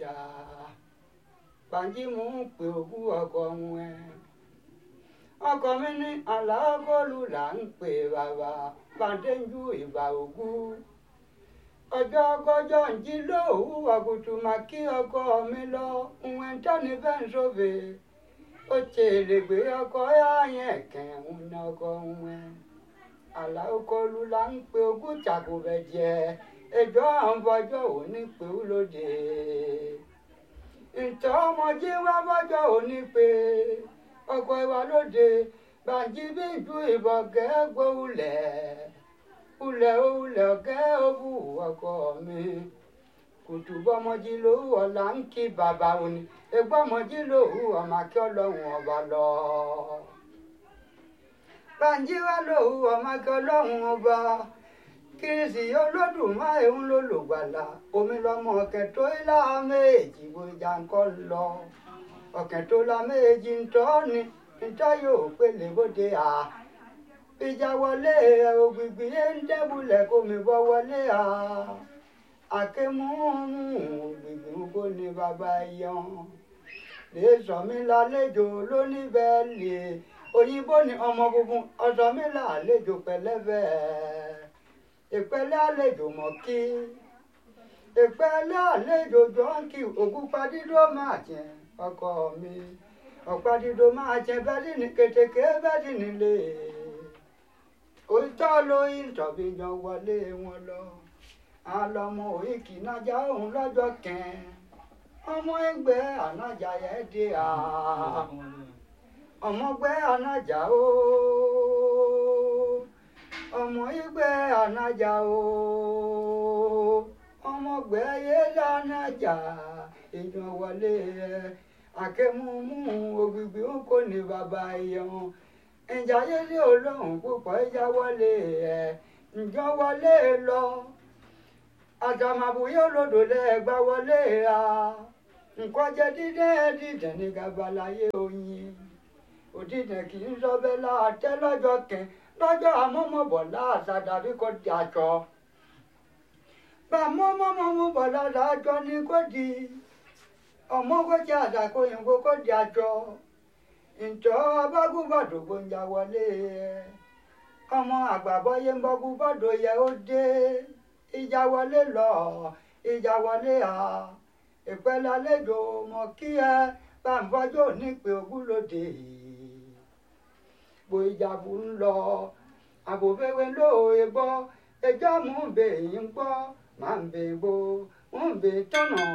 dà bàǹjí mú pé òkú ọkọ wọn ẹ ọkọ mi ní àlàáfóòlù là ń pè bàbá bàǹdéjú ìbà òkú ọjọ́ kọjọ́ ń jí lóòwú àgùtù mà kí ọkọ mi lọ ìwọ̀n tẹ́ni fẹ́ ń sófè ó tèrè gbé ọkọ yáyẹn kẹ́hún ní ọkọ wọn àlàáfóòlù là ń pè òkú tàkùbẹ̀ jẹ ẹjọ́ àwọn fọjọ́ òní pé ó lóde ìtọ́ ọmọdé wá fọjọ́ òní pé ọkọ̀ ìwà lóde bàǹjí bí ju ìbọn gẹ́gbó ulẹ̀ ulẹ̀ ulẹ̀ ọ̀gẹ́ òbú ọkọ mi kùtù bọ́mọdé lówó ọ̀la ń kí bàbá òní egbọ́mọdé lówó ọmọ akẹ́ ọlọ́run ọba lọ. bàǹjí wá lówó ọmọ akẹ́ ọlọ́run ọba kìrìsì olódùmarè ń lò lògbàlà omi lọmọ ọkẹ tó ilá méjì gbòjà ńkọ lọ ọkẹ tó la méjì ńtọ́ ni ńtọ́ yóò pélé bóde à ìjà wọlé ògbìgbì yẹn ń dẹ́bulẹ̀ kó mi bọ́ wọlé à àkémúmú ògbìgbì kó ní bàbá yan lè sọ mí lálejò lóníbẹ̀ẹ́lì òyìnbó ni ọmọ funfun ọ̀sọ́ mi lálejò pẹ̀lẹ́bẹ̀ẹ́ ìpẹ́lẹ́ àlejò mọ̀ kí ìpẹ́lẹ́ àlejò jọ́ǹkì ògúnpadídó máa jẹ ọkọ mi ọ̀padídó máa jẹ bẹ́ẹ̀dì ní kètèké bẹ́ẹ̀dì nílé òótọ́ lóyún tọ̀bí yan wọlé wọn lọ àlọ́mọ òyìnkì nájà òun lọ́jọ́ kẹ́ẹ́ ọmọ ẹgbẹ́ ànájà yẹn dé à ọmọgbẹ́ ànájà ooo ọmọ ìgbẹ́ ànájà o ọmọgbẹ́ ayélujá ànájà èèyàn wọlé ẹ akẹ́múmú ògbìgbì ń kò ní bàbá ẹ̀yàn ìjà yẹlé olóhùn púpọ̀ ìjà wọlé ẹ ǹjọ́ wọlé lọ àtàmàbùyé olódò lẹ́ẹ̀gbá wọlé a nǹkan jẹ dídẹ́ dídẹ́ ní gabalayé oyin òdìdẹ́ kì í sọ bẹ́ẹ̀ láàtẹ́ lọ́jọ́ kẹ́ẹ́ lọ́jọ́ àmọ́mọ́bọ̀ láàṣà dàbí kò di àjọ. bá mọ́mọ́mọ́ bọ̀ lára àjọ ni kò di ọmọ kò di àṣà kò yìnbó kò di àjọ. ǹjọ́ abágúbàdò gbòǹjà wọlé ẹ̀ ọmọ àgbàbọ́yé ń bọ́gú bọ́dọ̀ yẹ ó dé ìjà wọlé lọ ìjà wọlé à ìpẹ́lẹ́ àlejò mọ̀ kí ẹ bá ń fọjọ́ nípe ogúnlódé yìí bo ìjàbù ń lọ àbòfẹ́wé lóòye gbọ́ ẹjọ́ mú bè yín gbọ́ máa ń bè bo mú bè tọ̀nà